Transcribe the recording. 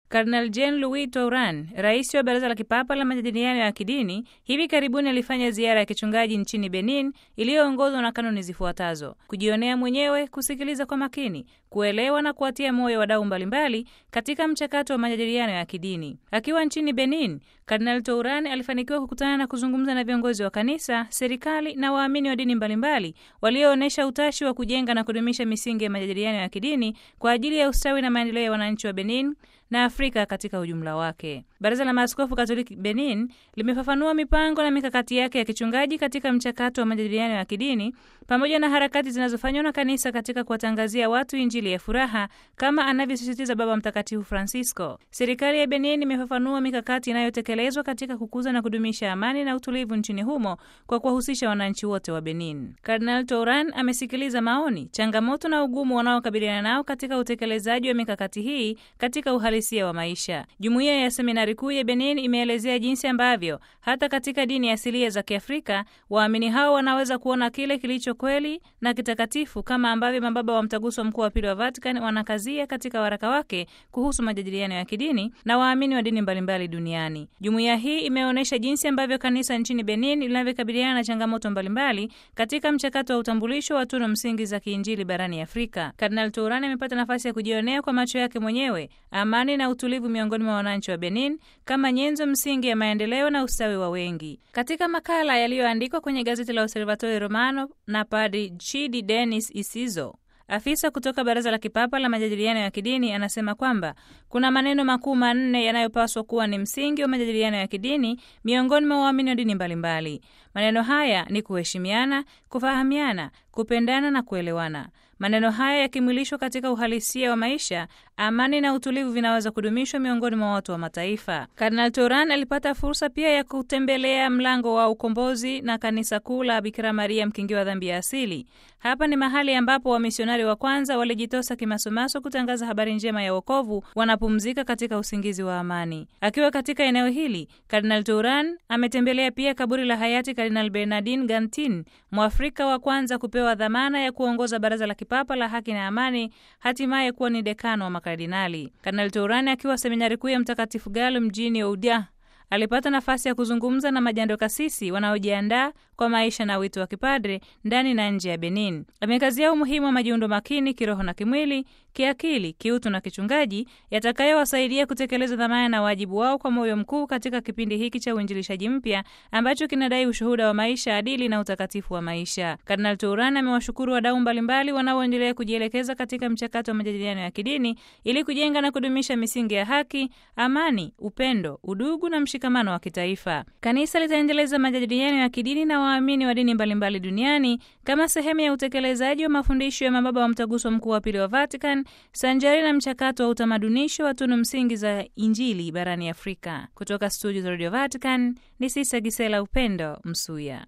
Kardinal Jean Louis Touran, rais wa Baraza la Kipapa la Majadiliano ya Kidini, hivi karibuni alifanya ziara ya kichungaji nchini Benin iliyoongozwa na kanuni zifuatazo: kujionea mwenyewe, kusikiliza kwa makini, kuelewa na kuwatia moyo wadau mbalimbali katika mchakato wa majadiliano ya kidini. Akiwa nchini Benin, Kardinal Touran alifanikiwa kukutana na kuzungumza na viongozi wa kanisa, serikali na waamini wa dini mbalimbali walioonyesha utashi wa kujenga na kudumisha misingi ya majadiliano ya kidini kwa ajili ya ustawi na maendeleo ya wananchi wa Benin na Afrika katika ujumla wake. Baraza la Maaskofu Katoliki Benin limefafanua mipango na mikakati yake ya kichungaji katika mchakato wa majadiliano ya kidini pamoja na harakati zinazofanywa na kanisa katika kuwatangazia watu Injili ya furaha kama anavyosisitiza Baba Mtakatifu Francisco. Serikali ya Benin imefafanua mikakati inayotekelezwa katika kukuza na kudumisha amani na utulivu nchini humo kwa kuwahusisha wananchi wote wa Benin. Kardinal Touran amesikiliza maoni, changamoto na ugumu wanaokabiliana nao katika utekelezaji wa mikakati hii katika uhalisia wa maisha. Jumuiya ya Seminari Kuu ya Benin imeelezea jinsi ambavyo hata katika dini asilia za Kiafrika waamini hao wanaweza kuona kile kilicho kweli na kitakatifu kama ambavyo mababa wa Mtaguso Mkuu wa Pili wa Vatican wanakazia katika waraka wake kuhusu majadiliano ya kidini na waamini wa dini mbalimbali duniani. Jumuiya hii imeonyesha jinsi ambavyo kanisa nchini Benin linavyokabiliana na changamoto mbalimbali katika mchakato wa utambulisho wa tunu msingi za kiinjili barani Afrika. Kardinal Tourani amepata nafasi ya kujionea kwa macho yake mwenyewe amani na utulivu miongoni mwa wananchi wa Benin kama nyenzo msingi ya maendeleo na ustawi wa wengi. Katika makala yaliyoandikwa kwenye gazeti la Osservatore Romano na Padri Chidi Denis Isizo, afisa kutoka Baraza la Kipapa la Majadiliano ya Kidini, anasema kwamba kuna maneno makuu manne yanayopaswa kuwa ni msingi wa majadiliano ya kidini miongoni mwa waamini wa dini mbalimbali. Maneno haya ni kuheshimiana, kufahamiana, kupendana na kuelewana. Maneno haya yakimwilishwa katika uhalisia wa maisha, amani na utulivu vinaweza kudumishwa miongoni mwa watu wa mataifa. Kardinal Touran alipata fursa pia ya kutembelea mlango wa ukombozi na kanisa kuu la Bikira Maria mkingi wa dhambi ya asili. Hapa ni mahali ambapo wamisionari wa kwanza walijitosa kimasomaso kutangaza habari njema ya wokovu, wanapumzika katika usingizi wa amani. Akiwa katika eneo hili, Kardinal Touran ametembelea pia kaburi la hayati Kardinal Bernardin Gantin, Mwafrika wa kwanza kupewa dhamana ya kuongoza Baraza la Kipapa la Haki na Amani, hatimaye kuwa ni dekano wa makardinali. Kardinal Touran akiwa seminari kuu ya Mtakatifu Galo mjini Oudia alipata nafasi ya kuzungumza na majando kasisi wanaojiandaa kwa maisha na wito wa kipadre ndani na nje ya Benin. Amekazia umuhimu wa majiundo makini kiroho na kimwili, kiakili, kiutu na kichungaji yatakayowasaidia kutekeleza dhamana na wajibu wao kwa moyo mkuu katika kipindi hiki cha uinjilishaji mpya ambacho kinadai ushuhuda wa maisha adili na utakatifu wa maisha. Kardinal Touran amewashukuru wadau mbalimbali wanaoendelea kujielekeza katika mchakato wa majadiliano ya kidini ili kujenga na kudumisha misingi ya haki, amani, upendo, udugu na mshikamano wa kitaifa. Kanisa litaendeleza majadiliano ya kidini na waamini wa dini mbalimbali duniani kama sehemu ya utekelezaji wa mafundisho ya mababa wa Mtaguso Mkuu wa Pili wa Vatican sanjari na mchakato wa utamadunisho wa tunu msingi za Injili barani Afrika. Kutoka studio za Radio Vatican ni Sisa Gisela Upendo Msuya.